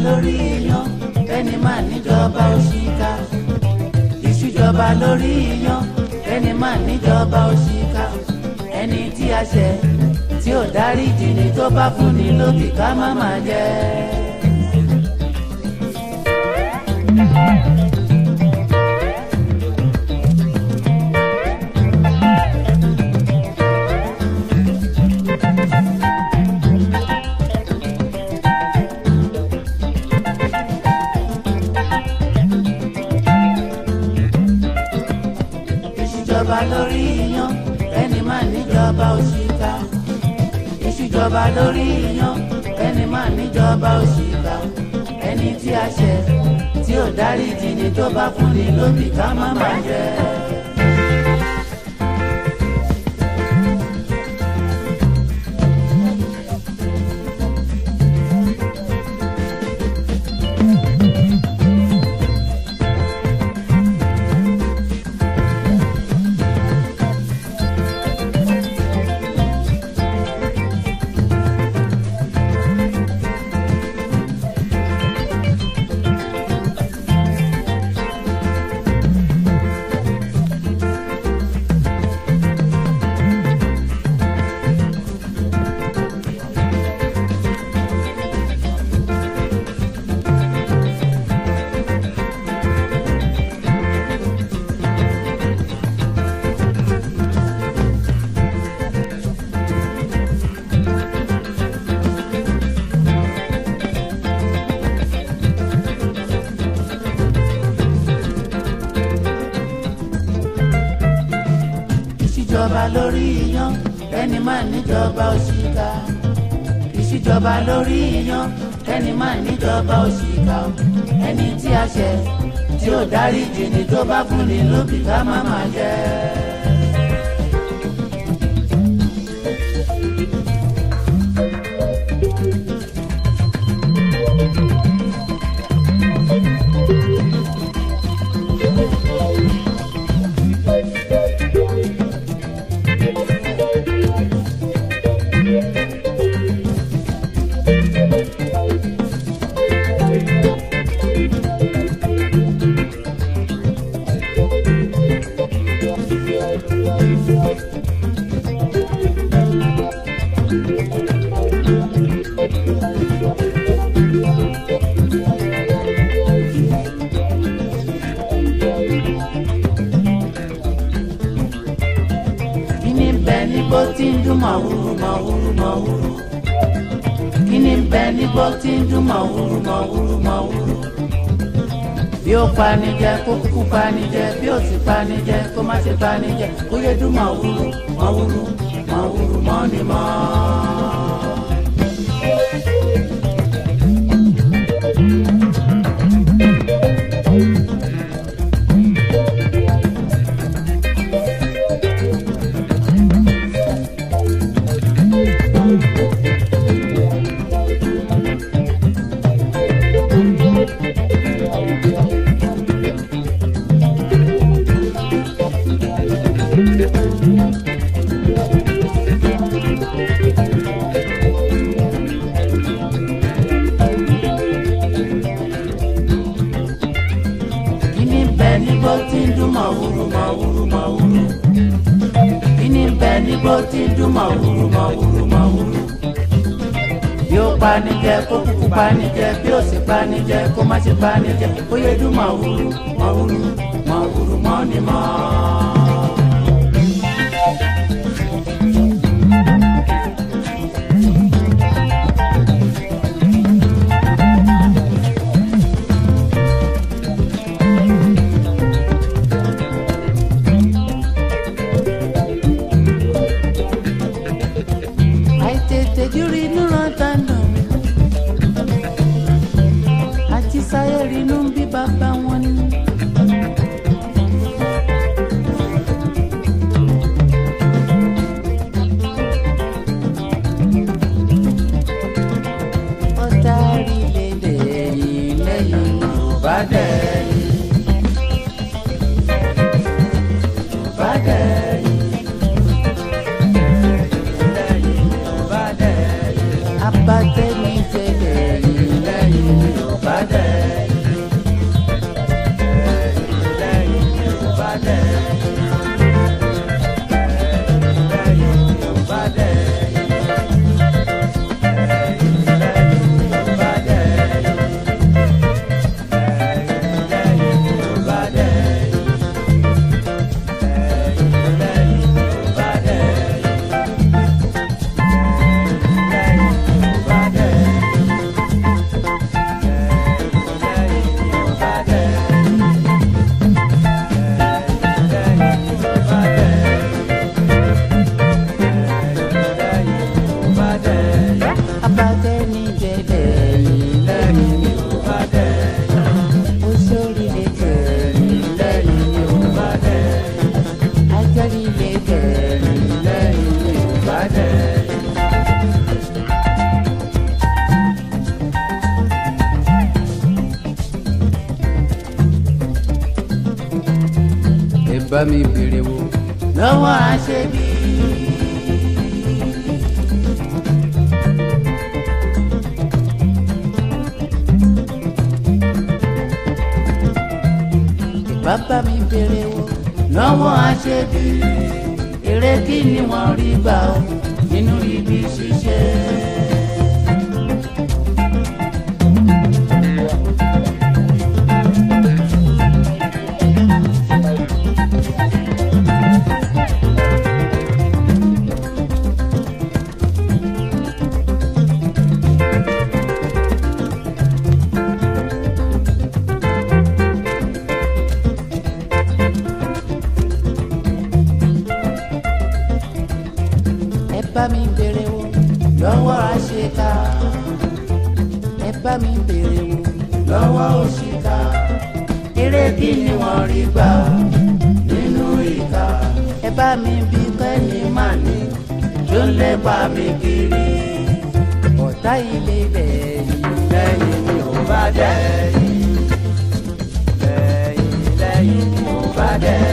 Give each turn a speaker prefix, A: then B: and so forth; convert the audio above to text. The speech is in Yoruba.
A: lórí iyán ẹni máa níjọba òṣìkà ìṣújọba lórí iyán ẹni máa níjọba òṣìkà ẹni tí a ṣẹ̀ tí ò dáríjì ni tó bá fún ni lóbì ká má máa jẹ. ìṣújọba lórí iyán ẹni máa níjọba òṣìkà ìṣújọba lórí iyán ẹni máa níjọba òṣìkà ẹni tí a ṣẹ̀ tí ò dáríjì ni tó bá fún ni lóbì ká má máa jẹ. ìṣíjọba lórí iyán ẹni máa níjọba òṣìkà ìṣíjọba lórí iyán ẹni máa níjọba òṣìkà ẹni tí a ṣẹ̀ tí ò dáríjì ni tó bá fún ni lóbì ká má máa jẹ. kíni ń bẹ níbo tí ń dún màwúrú màwúrú màwúrú kíni ń bẹ níbo tí ń dún màwúrú màwúrú màwúrú bí ó panijẹ kó kúkú panijẹ bí ó sì panijẹ kó má ṣe panijẹ kó yé dún màwúrú màwúrú màwúrú mọ́ni mọ́. kíni ń bẹ níbo tí ń dún màwúrú màwúrú màwúrú kíni ń bẹ níbo tí ń dún màwúrú màwúrú màwúrú bí ó panijẹ kó kúkú panijẹ bí ó sì panijẹ kó má ṣe panijẹ kó yé dún màwúrú màwúrú màwúrú mọ́ni mọ́. àìtètè jírí inú rántá nà àti sáyé rínú bí bàbá wọn ni.
B: bá mi béèrè wò
A: lọ́wọ́ aṣebi. bàbá mi béèrè wò lọ́wọ́ aṣebi. èrè kí ni wọ́n rí gbà ó nínú ibi ṣíṣe. ẹ bá mi béèrè wò lọ́wọ́ àṣekà ẹ bá mi béèrè wò lọ́wọ́ òṣìkà eré kí ni wọ́n rí gbà nínú ìka ẹ bá mi bí kẹ́ni má ní tó ń lépa mi kiri ọ̀tá ilé lẹ́yìn lẹ́yìn mi ò bá dẹ́yìn lẹ́yìn lẹ́yìn mi ò bá dẹ́yìn.